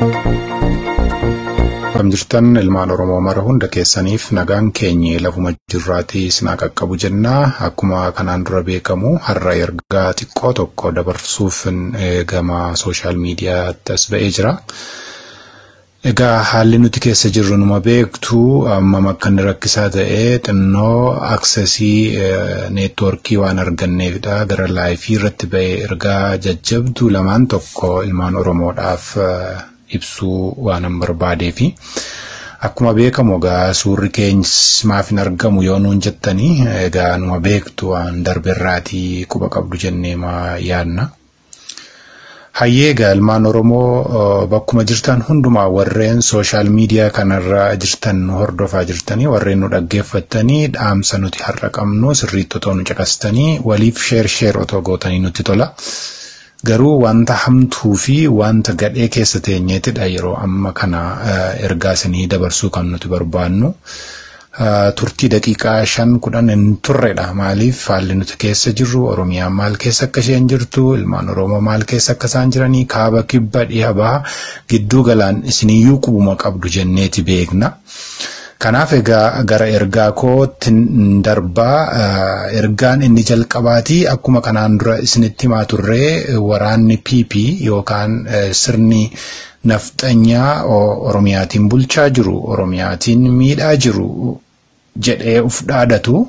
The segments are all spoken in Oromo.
Akkam jirtan ilmaan Oromoo mara hunda keessaniif nagaan keenyi lafuma jirraatii sinaa qaqqabu jennaa akkuma kanaan dura beekamu har'a ergaa xiqqoo tokko dabarsuuf gama sooshaal miidiyaatti as ba'ee jira. Egaa haalli nuti keessa jirru numa beektu amma akka inni rakkisaa ta'ee xinnoo aksesii neetwoorkii waan arganneefidha gara laayifii irratti ba'ee ergaa jajjabduu lamaan tokko ilmaan Oromoodhaaf ibsuu waanan barbaadee fi akkuma beekamu egaa suurri keenyis maaf hin argamu yoo nuun jettanii egaa numa beektu waan darbeerraatii quba qabdu jennee maa yaadna. Hayyee egaa ilmaan Oromoo bakkuma jirtan hundumaa warreen sooshaal miidiyaa kanarra jirtan hordofaa jirtanii warreen nu dhaggeeffattanii dhaamsa nuti har'a qabnu sirriitti otoo nu caqastanii waliif sheer sheer otoo gootanii nutti tola. Garuu wanta hamtuu fi wanta gadhee keessa teenyeetidha yeroo amma kana ergaa isinii dabarsuu kan nuti barbaannu. Turtii daqiiqaa shan kudhan hin turredha. Maaliif haalli nuti keessa jirru Oromiyaan maal keessa akka isheen jirtu ilmaan Oromoo maal keessa akka isaan jiranii kaaba kibba dhiha baha gidduu galaan isiniyyuu qubuma qabdu jenneeti beekna. Kanaaf egaa gara ergaa kootti darbaa ergaan inni jalqabaatii akkuma kanaan dura isinitti himaa turree waraanni PP yookaan sirni nafxanyaa Oromiyaatiin bulchaa jiru Oromiyaatiin miidhaa jiru jedhee uf dhaadatu.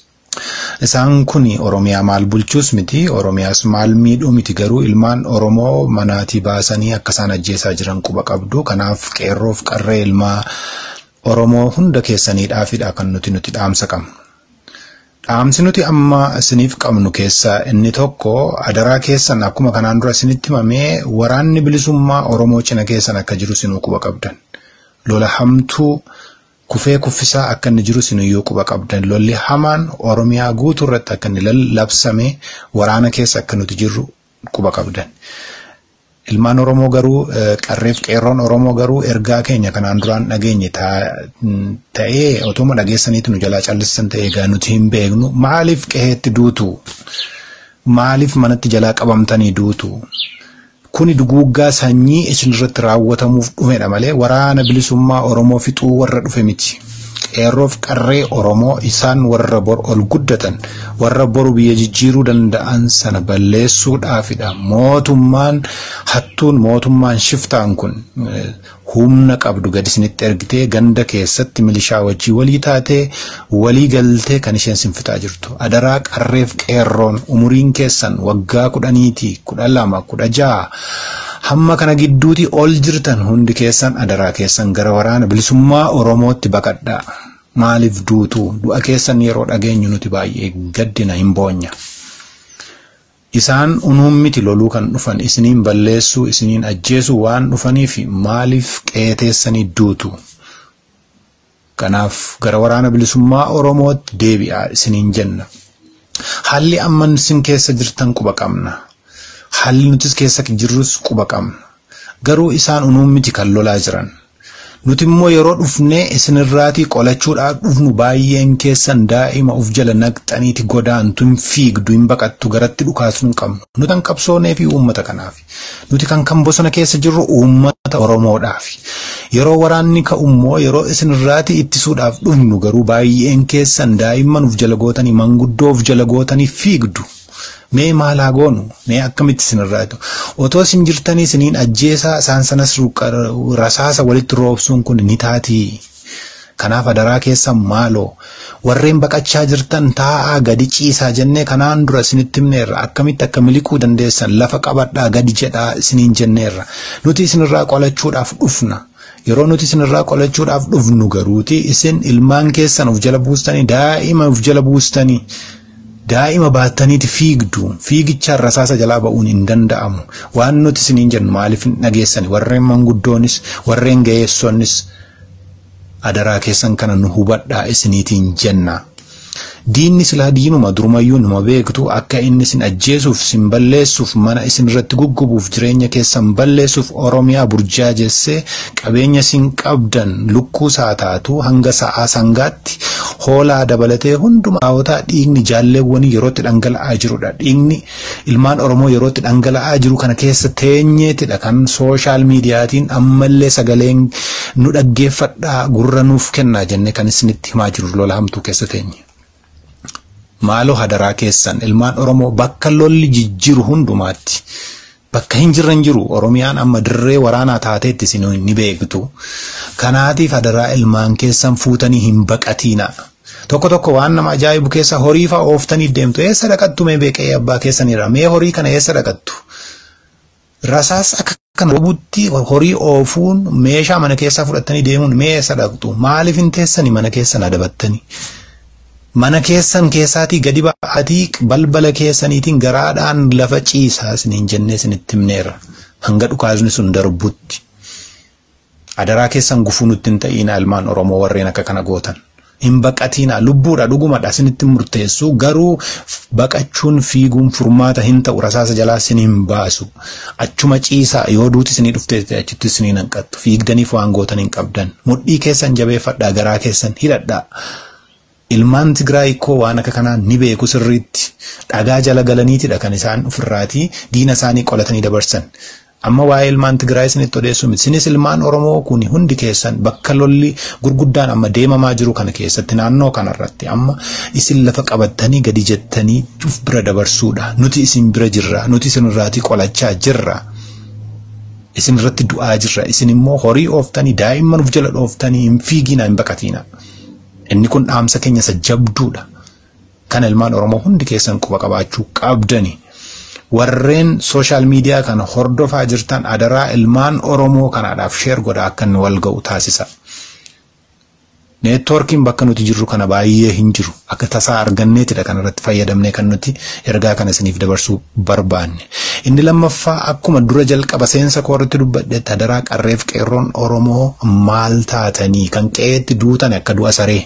Isaan kun Oromiyaa maal bulchuus miti Oromiyaas maal miidhuu miti garuu ilmaan Oromoo manaatii baasanii akka isaan ajjeesaa jiran quba qabdu kanaaf qeerroof qarree ilmaa Oromoo hunda keessaniidhaafidha kan nuti nuti dhaamsa qabnu. Dhaamsi nuti amma isiniif qabnu keessaa inni tokko adaraa keessan akkuma kanaan dura isinitti himamee waraanni bilisummaa Oromoo cina keessan akka jiru isinuu quba qabdan. Lola hamtuu kufee kuffisaa akka inni jiru isinuyyuu quba qabdan. Lolli hamaan Oromiyaa guutuu irratti akka inni labsame waraana keessa akka nuti jirru quba qabdan. Ilmaan Oromoo garuu qarreef qeerroon Oromoo garuu ergaa keenya kanaan duraan dhageenye ta'ee otuma dhageessaniitu nu jalaa callisan ta'ee egaa nuti hin beeknu maaliif qe'eetti duutu maaliif manatti jalaa qabamtanii duutu kuni duguuggaa sanyii isinirratti raawwatamuuf dhumedha malee waraana bilisummaa Oromoo fixuu warra dhufe miti. qeerroof qarree Oromoo isaan warra bor ol guddatan warra boru biyya jijjiiruu danda'an sana balleessuudhaafidha. Mootummaan hattuun mootummaan shiftaan kun humna qabdu gadi isinitti ergitee ganda keessatti milishaa wajjii walii taatee walii galtee kan isheen sinfitaa jirtu. Adaraa qarreef qeerroon umuriin keessan waggaa kudhaniiti kudha lama kudha ja'a. hamma kana gidduuti ol jirtan hundi keessan adaraa keessan gara waraana bilisummaa Oromootti baqadhaa. Maaliif duutu du'a keessan yeroo dhageenyu nuti baay'ee gaddina hin boonya. Isaan unuun miti loluu kan dhufan isiniin balleessuu isiniin ajjeesuu waan dhufaniif maaliif qeeteessanii duutu. Kanaaf gara waraana bilisummaa Oromootti deebi'aa isiniin jenna. Haalli amman isin keessa jirtan quba qabna. Haalli nutis keessa jirrus quba qabna. Garuu isaan unuun miti kan lolaa jiran. Nuti immoo yeroo dhufnee isinirraatii qolachuudhaaf dhufnu baay'een keessan daa'ima uf jala naqxaniiti godaantu hin fiigdu hin baqattu garatti dhukaasuu hin qabnu. Nuti kan qabsoonee fi uummata kanaaf. Nuti kan kan bosona keessa jirru uummata Oromoodhaaf. Yeroo waraanni ka'ummoo yeroo isinirraatii ittisuudhaaf dhufnu garuu baay'een keessan daa'imman uf jala gootanii manguddoo uf jala gootanii fiigdu. Mee maal haa goonu? Mee akkamitti isinirraatu? Otoo isin jirtanii isiniin ajjeesaa isaan sanas rasaasa walitti roobsuun kun ni taatii. Kanaaf adaraa keessan maaloo warreen baqachaa jirtan taa'aa gadi ciisaa jennee kanaan dura isinitti himneerra akkamitti akka miliquu dandeessan lafa qabadhaa gadi jedhaa isiniin jenneerra nuti isinirraa qolachuudhaaf dhufna. Yeroo nuti isinirraa qolachuudhaaf dhufnu garuuti isin ilmaan keessan of jala buustanii daa'ima of jala buustanii daa'ima baattaniiti fiigdu fiigichaan rasaasa jalaa ba'uun hin danda'amu waan nuti isiniin jennu maaliif hin dhageessani warreen manguddoonis warreen ga'eessoonnis adaraa keessan kana nu hubadhaa isiniitiin jenna Diinni silaa diinuma durumayyuu numa beektu akka inni isin ajjeesuuf isin balleessuuf mana isin irratti guggubuuf jireenya keessan balleessuuf Oromiyaa burjaajessee qabeenya isin qabdan lukkuu saataatu hanga sa'aa sangaatti hoolaa dabalatee hunduma haawotaa dhiigni jaalleewwanii yerootti dhangala'aa jirudha. Dhiigni ilmaan Oromoo yerootti dhangala'aa jiru kana keessa teenyeetidha kan sooshaal miidiyaatiin ammallee sagaleen nu dhaggeeffadhaa gurra nuuf kennaa jennee kan isinitti himaa jiru lola hamtuu keessa teenye. Maaloo hadaraa keessan ilmaan Oromoo bakka lolli jijjiru hundumaatti bakka hin jirran jiru Oromiyaan amma dirree waraanaa taateetti isin ni beektu. Kanaatiif hadaraa ilmaan keessan fuutanii hin baqatiina. Tokko tokko waan nama ajaa'ibu keessa horii fa'aa ooftanii deemtu eessa dhaqattu mee beeqee abbaa keessanirra mee horii kana eessa dhaqattu? Rasaas akka kana robutti horii oofuun meeshaa mana keessaa fudhattanii deemuun mee eessa dhaqxu? Maaliif hin teessanii mana keessan adabattanii? Mana keessan keessaatii gadi ba'aatii balbala keessaniitiin garaadhaan lafa ciisaa isiniin jennee isinitti himneerra. Hanga dhukaasni sun darbutti. Adaraa keessan gufuu nutti hin ta'iina ilmaan Oromoo warreen akka kana gootan. Hin baqatiina lubbuudha dhugumadha isinitti murteessu garuu baqachuun fiiguun furmaata hin ta'u rasaasa jalaa isin hin baasu. Achuma ciisaa yoo duuti isinii dhuftee achitti isinii hanqattu fiigdaniif waan gootan hin qabdan. Mudhii keessan jabeeffadhaa garaa keessan hidhadhaa. Ilmaan Tigraay koo waan akka kanaa ni beeku sirriitti. Dhagaa jala galaniitidha kan isaan ofirraatii diina isaanii qolatanii dabarsan. Amma waa'ee ilmaan Tigraay isinitti odeessu miti. Isinis ilmaan Oromoo kun hundi keessan bakka lolli gurguddaan amma deemamaa jiru kana keessatti naannoo kanarratti amma isin lafa qabattanii gadi jettanii uf bira dabarsuudha. Nuti isin bira jirra. Nuti isin irraatii qolachaa jirra. Isin irratti du'aa jirra. Isin immoo horii ooftanii daa'imman uf jala dhooftanii hin fiigiina hin baqatiina. Inni kun dhaamsa keenya isa jabduudha. Kan ilmaan Oromoo hundi keessan quba qabaachuu qabdani. Warreen sooshaal miidiyaa kana hordofaa jirtan adaraa ilmaan Oromoo kanaadhaaf sheer godhaa akka inni wal ga'u taasisa. Neetwoorkiin bakka nuti jirru kana baay'ee hin jiru. Akka tasaa arganneetidha kan irratti fayyadamnee kan nuti ergaa kana isiniif dabarsuu barbaanne. Inni lammaffaa akkuma dura jalqaba seensa koorratti dubbadhetti adaraa qarreef qeerroon Oromoo maal taatanii kan qe'eetti duutan akka du'a saree.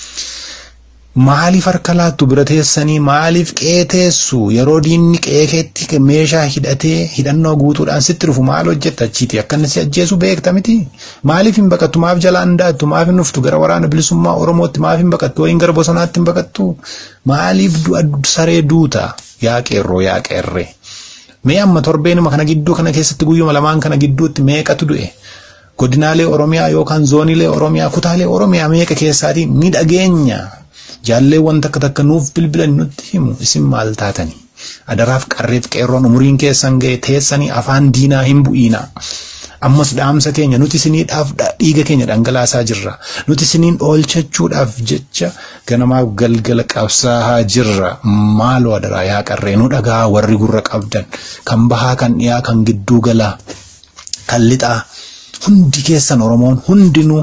Maaliif harka laattu bira teessanii maaliif qe'ee teessu yeroo diinni qe'ee keetti meeshaa hidhatee hidhannoo guutuudhaan sitti dhufu maal hojjetta achiiti akka inni si ajjeesu beekta miti maaliif hin baqattu maaf jalaan daattu maaf hin dhuftu gara waraana bilisummaa Oromootti maaf hin baqattu wayin gara bosonaatti hin baqattu maaliif du'a saree duuta yaa qeerroo yaa qeerree mee amma torbeenuma kana gidduu kana keessatti guyyuma lamaan kana gidduutti meeqatu du'e godinaalee Oromiyaa yookaan zooniilee Oromiyaa kutaalee Oromiyaa meeqa keessaatii ni dhageenya. Jaalleewwan takka takka nuuf bilbilan nutti himu isin maal taatanii adaraaf qarreef qeerroon umuriin keessan ga'e teessanii afaan diinaa hin bu'iina. Ammas dhaamsa keenya nuti isiniidhaaf dhiiga keenya dhangalaasaa jirra. Nuti isiniin oolchachuudhaaf jecha ganamaaf galgala qabsaa'aa jirra. Maaloo adaraa yaa qarree nu dhagaa warri gurra qabdan kan bahaa kan dhiyaa kan gidduu galaa kan lixaa hundi keessan Oromoon hundinuu.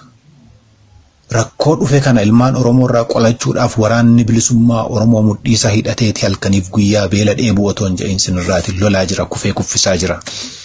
Rakkoo dhufe kana ilmaan Oromoo irraa qolachuudhaaf waraanni bilisummaa Oromoo mudhiisaa hidhateeti halkaniif guyyaa beela dheebuu otoo hin jedhin sinirraatiin lolaa jira kufee kuffisaa jira.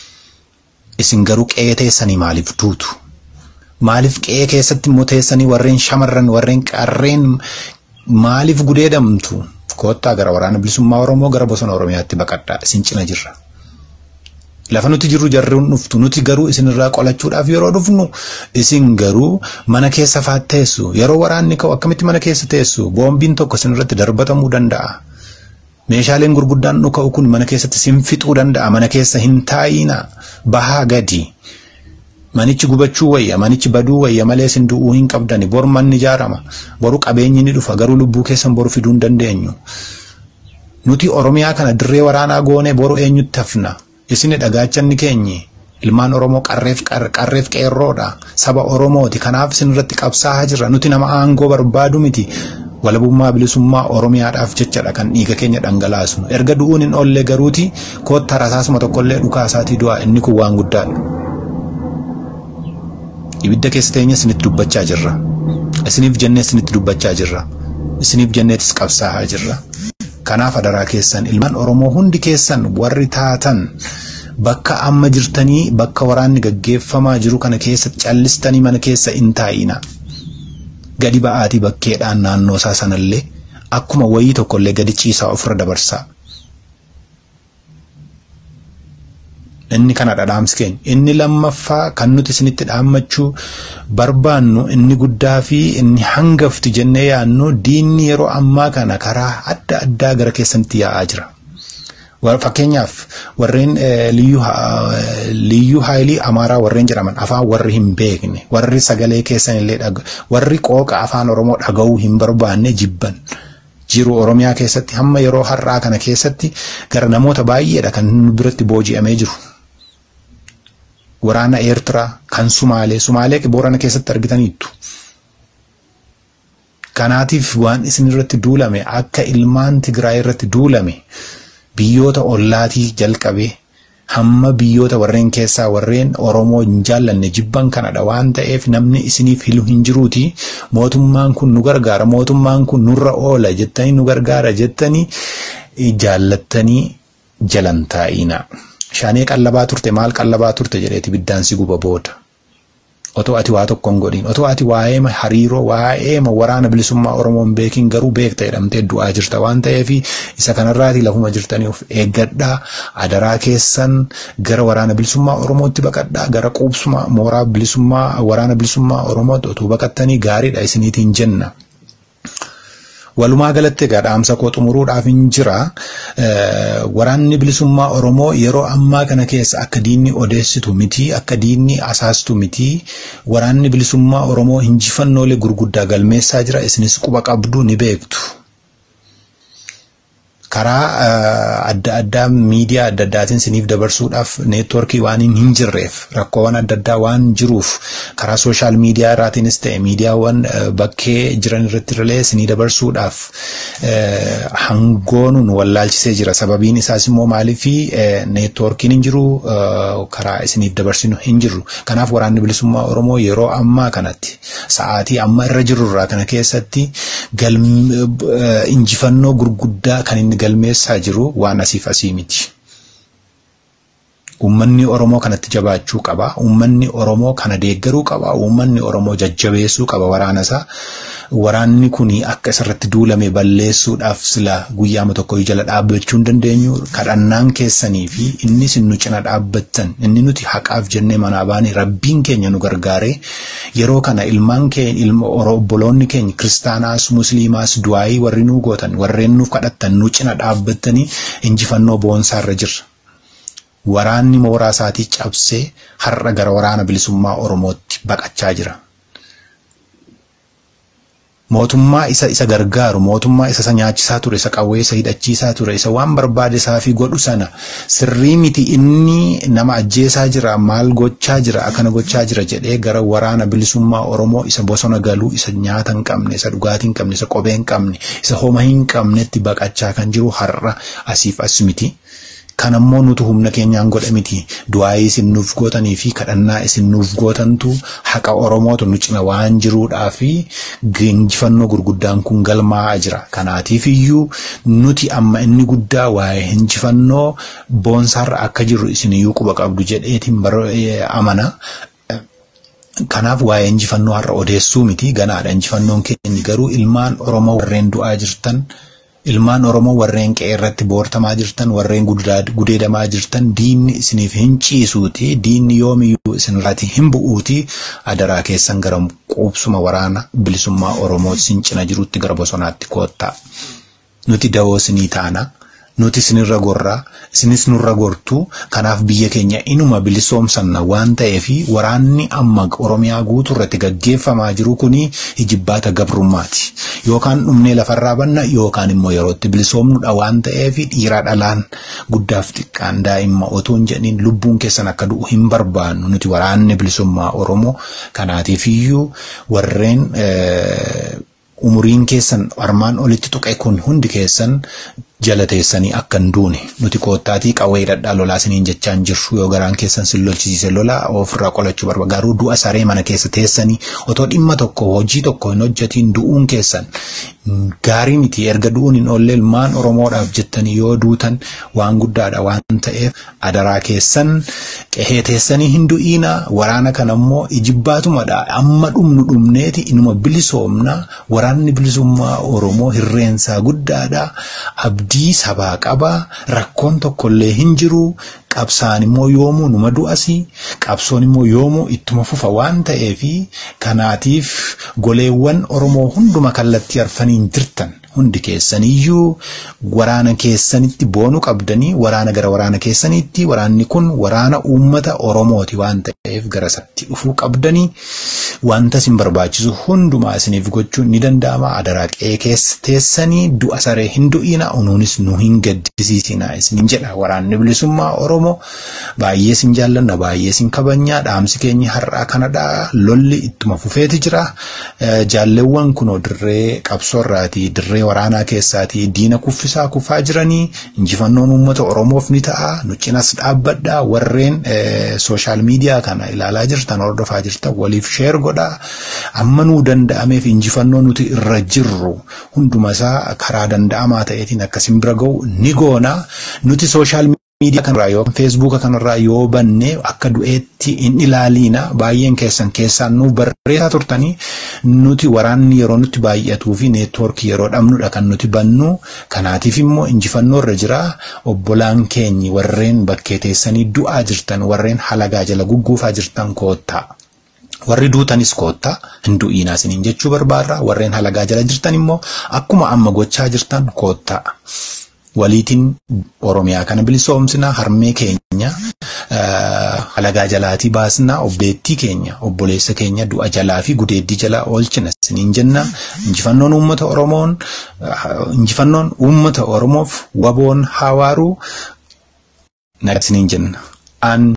Isin garuu qe'ee teessanii maaliif duutu? Maaliif qe'ee keessatti immoo teessanii warreen shamarran warreen qarreen maaliif gudeedamtu? Koottaa gara waraana bilisummaa Oromoo gara bosona Oromiyaatti baqadhaa isin cina jirra. Lafa nuti jirru jarruun dhuftu nuti garuu isinirraa qolachuudhaaf yeroo dhufnu isin garuu mana keessa fa'aa teessu yeroo waraanni ka'u akkamitti mana keessa teessu boombiin tokko isinirratti darbatamuu danda'a. Meeshaaleen gurguddaan dhuka'u kun mana keessatti isin fixuu danda'a mana keessa hin taa'iina bahaa gadi. Manichi gubachuu wayya manichi baduu wayya malee isin du'uu hin qabdani bor manni ijaarama boru qabeenyi ni dhufa garuu lubbuu keessan boru fiduu hin dandeenyu. Nuti Oromiyaa kana dirree waraanaa goonee boru eenyutti hafna. Isin dhagaachanni keenyi ilmaan Oromoo qarreef qarreef qeerroodha. Saba Oromooti. Kanaaf isin irratti qabsaa'aa jirra. Nuti nama aangoo barbaadu miti. Walabummaa bilisummaa Oromiyaadhaaf jechadha kan dhiiga keenya dhangalaasnu. Erga du'uun hin oolle garuuti kootta rasaasuma tokkollee dhukaasaatii du'a inni kun waan guddaadha. Ibidda keessa teenya isinitti dubbachaa jirra. Isiniif jennee isinitti dubbachaa jirra. Isiniif jenneetis qabsaa'aa jirra. Kanaaf adaraa keessan ilmaan Oromoo hundi keessan warri taatan bakka amma jirtanii bakka waraanni gaggeeffamaa jiru kana keessa callistanii mana keessa hin taa'ina. gadi ba'aatii bakkeedhaan naannoo isaa sanallee akkuma wayii tokkollee gadi ciisaa ofirra dabarsaa. Inni kanadha dhaamsi keenya. Inni lammaffaa kan nuti isinitti dhaammachuu barbaannu inni guddaa fi inni hangafti jennee yaannu diinni yeroo ammaa kana karaa adda addaa gara keessanitti yaa'aa jira. Fakkeenyaaf warreen liyyuu haayilii amaaraa warreen jedhaman afaan warri hin beekne warri sagalee keessan illee warri qooqa afaan oromoo dhaga'uu hin barbaanne jibban. jiru oromiyaa keessatti hamma yeroo har'aa kana keessatti gara namoota baay'eedha kan biratti booji'amee jiru. Waraana Eertiraa kan Sumaalee Sumaalee Boorana keessatti argitaniittu. Kanaatiif waan isin irratti duulame akka ilmaan Tigraay irratti duulame biyyoota ollaatii jalqabee hamma biyyoota warreen keessaa warreen Oromoo hin jaallanne jibban kanadha waan ta'eef namni isiniif hilu hin jiruuti mootummaan kun nu gargaara mootummaan kun nurra oola jettanii nu gargaara jettanii jaallattanii jalan taa'ina. Shaanee qallabaa turte maal qallabaa turte jedheeti biddaan si guba booda. Otoo ati waa tokko hin godhin otoo ati waa'ee hariiroo waa'ee waraana bilisummaa Oromoo hin beekin garuu beekta jedhamtee du'aa jirta waan ta'eef isa kanarraati lafuma jirtanii of eeggadhaa adaraa keessan gara waraana bilisummaa Oromootti baqadhaa gara quubsuma mooraa bilisummaa waraana bilisummaa Oromootti otoo baqattanii gaariidha isiniitiin jenna. Walumaa galatti egaa dhaamsa koo xumuruudhaaf hin jira. Waraanni bilisummaa Oromoo yeroo ammaa kana keessa akka diinni odeessitu miti, akka diinni asaastu miti. Waraanni bilisummaa Oromoo injifannoolee gurguddaa galmeessaa jira. Isinis quba qabdu ni beektu. karaa adda addaa miidiyaa adda addaatiin siniif dabarsuudhaaf neetworkii waan hin jirreef rakkoowwan adda addaa waan jiruuf karaa sooshaal miidiyaa irraatiinis ta'e miidiyaawwan bakkee jiran irratti illee sinii dabarsuudhaaf hangoonuun wallaalchisee jira sababiin isaas immoo maaliifi neetworkiin hin jiru karaa isiniif dabarsinu hin jiru kanaaf waraanni bilisummaa oromoo yeroo ammaa kanatti sa'aatii amma irra jirurraa kana keessatti injifannoo gurguddaa kan inni galmeessaa jiru waan asiif asii miti. Uummanni Oromoo kanatti jabaachuu qaba. Uummanni Oromoo kana deeggaruu qaba. Uummanni Oromoo jajjabeessuu qaba waraana isaa. Waraanni kun akka isarratti duulame balleessuudhaaf sila guyyaama tokko jala dhaabbachuu hin dandeenyu. Kadhannaan keessanii fi innis nu cina dhaabbattan inni nuti haqaaf jennee manaa baane rabbiin keenya nu gargaaree yeroo kana ilmaan keenya ilma obboloonni keenya kiristaanaas musliimaas du'aayii warri nu gootan warreen nuuf kadhattan nu cina dhaabbattanii injifannoo boonsaarra jirra. Waraanni mooraa isaatii cabsee har'a gara waraana bilisummaa Oromootti baqachaa jira. Mootummaa isa isa gargaaru, mootummaa isa isa nyaachisaa ture, isa qawwee isa hidhachiisaa ture, isa waan barbaade isaafii godhu sana sirrii miti inni nama ajjeesaa jira, maal gochaa jira, akkana gochaa jira jedhee gara waraana bilisummaa Oromoo isa bosona galuu, isa nyaata hin qabne, isa dhugaatii hin qabne, isa kophee hin qabne, isa homa hin qabnetti baqachaa kan jiru har'a asiif as miti. Kan ammoo nuti humna keenyaan godhe miti. Du'aayii isin nuuf gootanii fi kadhannaa isin nuuf gootantu haqa Oromootu nu cina waan jiruudhaa fi injifannoo gurguddaan kun galmaa'aa jira. Kanaatiif iyyuu nuti amma inni guddaa waa'ee injifannoo boonsaarra akka jirru isiniyyuu quba qabdu jedheetiin amana. Kanaaf waa'ee injifannoo har'a odeessuu miti ganaadha. Injifannoon keenya garuu ilmaan Oromoo warreen du'aa jirtan. Ilmaan Oromoo warreen qe'ee irratti boortamaa jirtan, warreen gudeedamaa jirtan, diinni isiniif hin ciisuuti, diinni yoomiyyuu isinirratti hin bu'uuti, adaraa keessan gara quubsuma waraana bilisummaa Oromoo isin cina jirutti gara bosonaatti koottaa. Nuti dawoo isinii taana. Nuti isinirra gorraa, isinis nurra gortuu, kanaaf biyya keenya inuma bilisoomsanna waan ta'eef waraanni amma Oromiyaa guutuu irratti gaggeeffamaa jiru kuni hijibbaata gabrummaati. Yookaan dhumnee lafarraa banna yookaan immoo yerootti bilisoomnudha waan ta'eef dhiiraa dhalaan guddaaf xiqqaan daa'imma otoo hin jedhin lubbuun keessan akka du'u hin barbaannu nuti waraanni bilisummaa Oromoo kanaatiif iyyuu warreen umuriin keessan armaan olitti tuqe kun hundi keessan jala teessanii akka hin duune nuti koottaatii qawwee hidhadhaa lolaa isiniin jechaan jirru yoo garaan keessan sin lolchisiise lolaa ofirraa qolachuu barbaada garuu du'a saree mana keessa teessanii otoo dhimma tokko hojii tokko hin hojjetiin du'uun keessan gaarii miti erga du'uun hin oolle ilmaan oromoodhaaf jettanii yoo duutan waan guddaadha waan ta'eef adaraa keessan qehee teessanii hin du'iina waraana kana immoo ijibbaatumadha amma dhumnu dhumneeti inuma bilisoomna waraanni bilisummaa oromoo hirreensaa guddaadha abdii sabaa qaba rakkoon tokkollee hin jiru qabsaan immoo yoomuu numa du'asi qabsoon immoo yoomuu ittuma fufa waan ta'eefi kanaatiif goleewwan oromoo hunduma kallattii arfaniin jirtan hundi keessaniyyuu waraana keessanitti boonuu qabdanii waraana gara waraana keessaniitti waraanni kun waraana uummata oromooti waan ta'eef gara isatti dhufuu qabdanii wanta isin barbaachisu hundumaa isiniif gochuun ni danda'ama adaraa qe'ee keessa teessanii du'a saree hin du'iina unuunis nu hin gaddisiisina isinin jedha waraanni bilisummaa oromoo baay'ee isin jaallanna baay'ee isin kabajnaa dhaamsi keenya har'aa kanadha lolli ittuma fufeeti jira jaalleewwan kunoo dirree qabsoorraati dirree waraanaa keessaatii diina kuffisaa kufaa jiranii injifannoon uummata oromoof ni ta'a nu cinas dhaabbadha warreen sooshaal miidiyaa kana ilaalaa jirtan hordofaa jirtan waliif sheer godha amma nuu danda'ameef injifannoo nuti irra jirru hunduma isaa karaa danda'amaa ta'eetiin akkasin bira ga'u ni goona nuti sooshaal miidiyaa kanarraa yoo feesbuuka kanarraa yoo banne akka du'eetti hin ilaaliina baay'een keessan keessaan nu barreessaa turtanii nuti waraanni yeroo nutti baay'atuu fi neetwoorkii yeroo dhabnudha kan nuti bannu kanaatiif immoo injifannoo irra jira obbolaan keenyi warreen bakkee teessanii du'aa jirtan warreen halagaa jala gugguufaa jirtan koottaa. warri duutanis koottaa hin du'iinaa isiniin jechuu barbaarra warreen halagaa jala jirtan immoo akkuma amma gochaa jirtan koottaa. waliitiin oromiyaa kana bilisoomsina harmee keenya halagaa jalaatii baasnaa obboleettii keenya obboleessa keenya du'a jalaa fi gudeeddii jalaa oolchina isiniin jenna injifannoon uummata oromoon injifannoon uummata oromoof waboon hawaaruu nagaa isiniin jenna. An